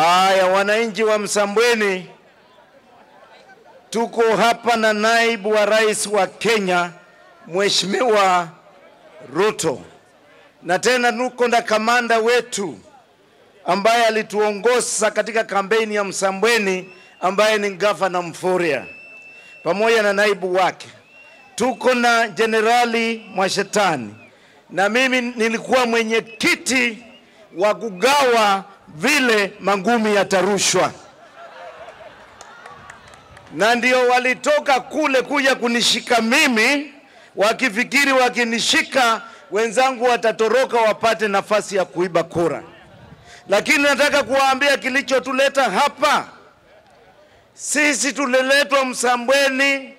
Aya, wananchi wa Msambweni, tuko hapa na naibu wa rais wa Kenya Mheshimiwa Ruto, na tena tuko na kamanda wetu ambaye alituongoza katika kampeni ya Msambweni ambaye ni gavana Mfuria pamoja na naibu wake. Tuko na Jenerali Mwashetani na mimi nilikuwa mwenyekiti wa kugawa vile mangumi yatarushwa, na ndio walitoka kule kuja kunishika mimi, wakifikiri wakinishika wenzangu watatoroka wapate nafasi ya kuiba kura. Lakini nataka kuwaambia kilichotuleta hapa. Sisi tuliletwa Msambweni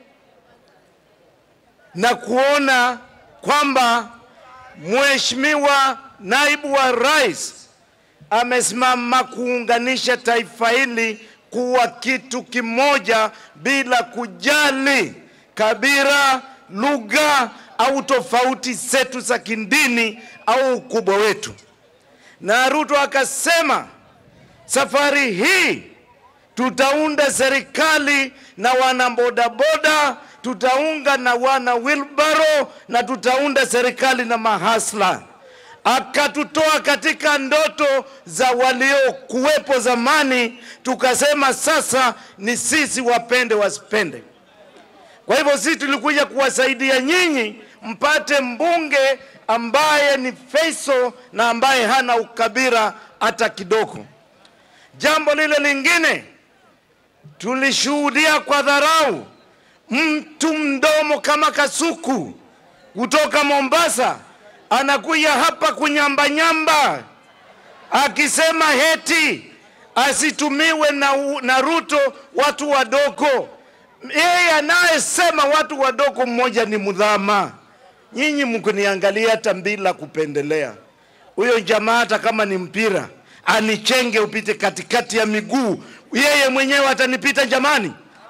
na kuona kwamba Mheshimiwa naibu wa rais amesimama kuunganisha taifa hili kuwa kitu kimoja bila kujali kabila, lugha au tofauti zetu za kidini au ukubwa wetu. Na Ruto akasema safari hii tutaunda serikali na wana bodaboda, tutaunga na wana wilbaro na tutaunda serikali na mahasla. Akatutoa katika ndoto za waliokuwepo zamani, tukasema sasa ni sisi, wapende wasipende. Kwa hivyo sisi tulikuja kuwasaidia nyinyi mpate mbunge ambaye ni feiso na ambaye hana ukabila hata kidogo. Jambo lile lingine tulishuhudia kwa dharau mtu mdomo kama kasuku kutoka Mombasa anakuja hapa kunyambanyamba akisema heti asitumiwe na, na Ruto watu wadogo. Yeye anayesema watu wadogo mmoja ni Mudhama. Nyinyi mkuniangalia hata bila kupendelea, huyo jamaa hata kama ni mpira anichenge upite katikati ya miguu, yeye mwenyewe atanipita jamani.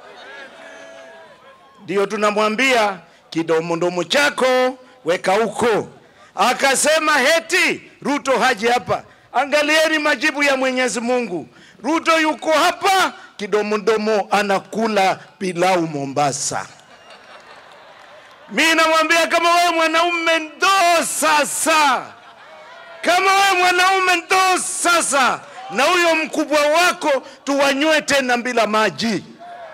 Ndio tunamwambia kidomodomo chako weka huko. Akasema heti Ruto haji hapa. Angalieni majibu ya Mwenyezi Mungu. Ruto yuko hapa, kidomodomo anakula pilau Mombasa. Mi namwambia kama wewe mwanaume ndo sasa, kama wewe mwanaume ndo sasa, na huyo mkubwa wako tuwanywe tena bila maji.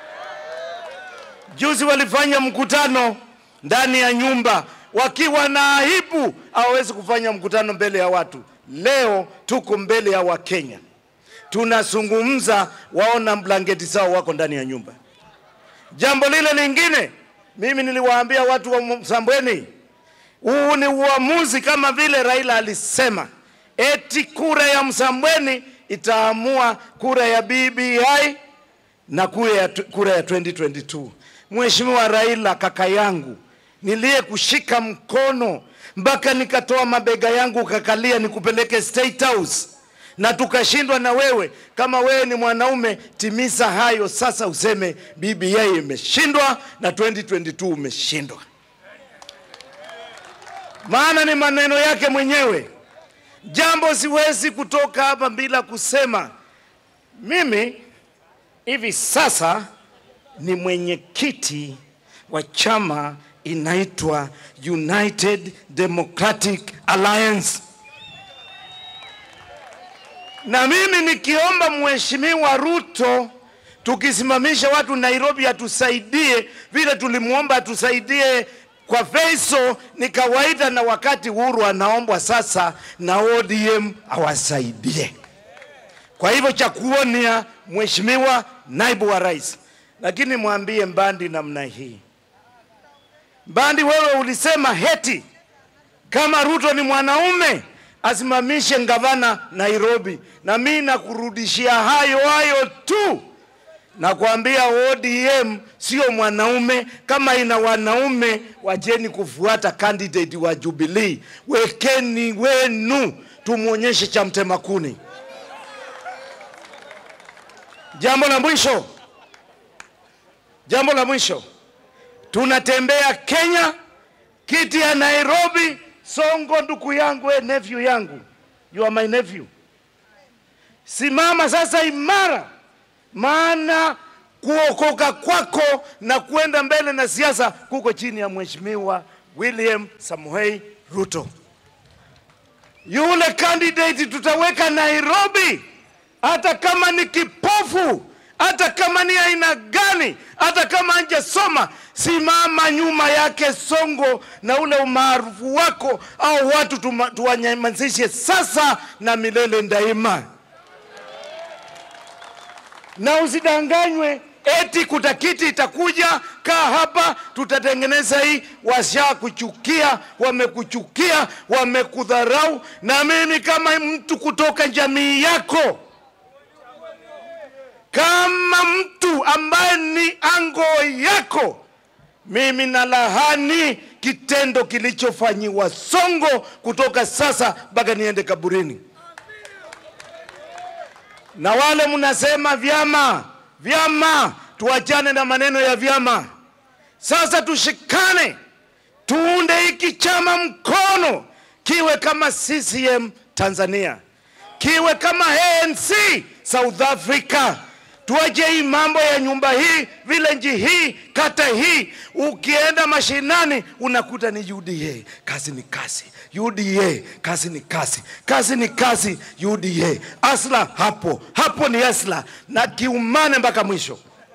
Juzi walifanya mkutano ndani ya nyumba wakiwa na aibu, hawawezi kufanya mkutano mbele ya watu. Leo tuko mbele ya Wakenya, tunazungumza, waona blanketi zao wako ndani ya nyumba. Jambo lile lingine, mimi niliwaambia watu wa Msambweni, huu ni uamuzi kama vile Raila alisema, eti kura ya Msambweni itaamua kura ya BBI na kura ya, kura ya 2022. Mheshimiwa Raila, kaka yangu, niliye kushika mkono mpaka nikatoa mabega yangu ukakalia nikupeleke State House na tukashindwa na wewe. Kama wewe ni mwanaume, timiza hayo sasa, useme BBI imeshindwa na 2022 umeshindwa, maana ni maneno yake mwenyewe. Jambo siwezi kutoka hapa bila kusema mimi hivi sasa ni mwenyekiti wa chama inaitwa United Democratic Alliance, na mimi nikiomba Mheshimiwa Ruto tukisimamisha watu Nairobi atusaidie vile tulimwomba atusaidie kwa Feiso ni kawaida, na wakati Uhuru anaombwa sasa na ODM awasaidie. Kwa hivyo cha kuonia Mheshimiwa naibu wa rais, lakini mwambie Mbandi namna hii Mbandi, wewe ulisema heti kama Ruto ni mwanaume asimamishe gavana Nairobi, na mimi nakurudishia hayo hayo tu. Nakwambia ODM sio mwanaume. Kama ina wanaume, wajeni kufuata candidate wa Jubilee. Wekeni wenu, tumwonyeshe cha mtema kuni. Jambo la mwisho, jambo la mwisho tunatembea Kenya, kiti ya Nairobi. Songo ndugu yangu, we nephew yangu, you are my nephew. Simama sasa imara, maana kuokoka kwako na kwenda mbele na siasa kuko chini ya Mheshimiwa William Samoei Ruto. Yule candidate tutaweka Nairobi, hata kama ni kipofu, hata kama ni aina gani, hata kama hajasoma, simama nyuma yake Songo na ule umaarufu wako, au watu tuma- tuwanyamazishe sasa na milele daima na usidanganywe eti kutakiti itakuja, kaa hapa, tutatengeneza hii. Washakuchukia, wamekuchukia, wamekudharau. Na mimi kama mtu kutoka jamii yako, kama mtu ambaye ni ango yako, mimi nalahani kitendo kilichofanyiwa Songo kutoka sasa mpaka niende kaburini na wale mnasema vyama vyama, tuachane na maneno ya vyama. Sasa tushikane, tuunde hiki chama mkono, kiwe kama CCM Tanzania, kiwe kama ANC South Africa. Tuache hii mambo ya nyumba hii, village hii, kata hii. Ukienda mashinani unakuta ni UDA, kazi ni kazi. UDA, kazi ni kazi, kazi ni kazi. UDA, asla hapo hapo ni asla, na kiumane mpaka mwisho.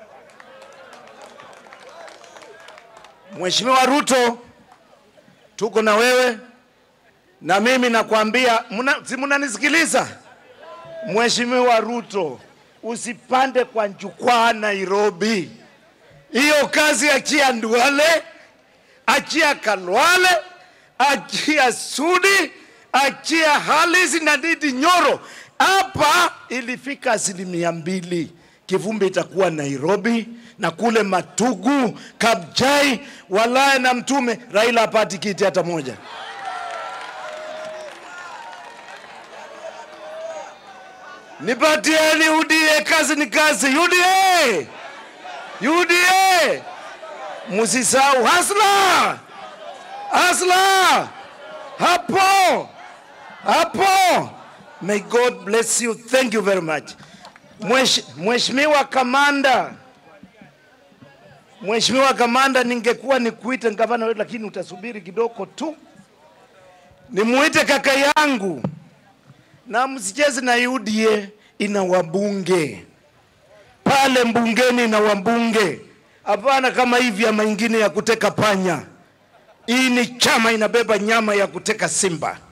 Mheshimiwa Ruto, tuko na wewe na mimi nakwambia, muna, si mnanisikiliza? Mheshimiwa Ruto, usipande kwa jukwaa Nairobi. Hiyo kazi achia Nduale, achia Kalwale, achia Sudi, achia Halisi na Ndindi Nyoro. Hapa ilifika asilimia mbili, kivumbi itakuwa Nairobi na kule Matugu, Kabjai, Walaya na Mtume, Raila hapati kiti hata moja. Nipatieni UDA, kazi ni kazi. UDA, UDA, musisahau hasla, hasla hapo hapo. May God bless you. Thank you very much. Mwesh- Mheshimiwa Kamanda, Mheshimiwa Kamanda, ningekuwa nikuite gavana wetu, lakini utasubiri kidogo tu. Nimuite kaka yangu na msicheze na UDA ina wabunge pale mbungeni, ina wabunge hapana kama hii vyama ingine ya kuteka panya. Hii ni chama inabeba nyama ya kuteka simba.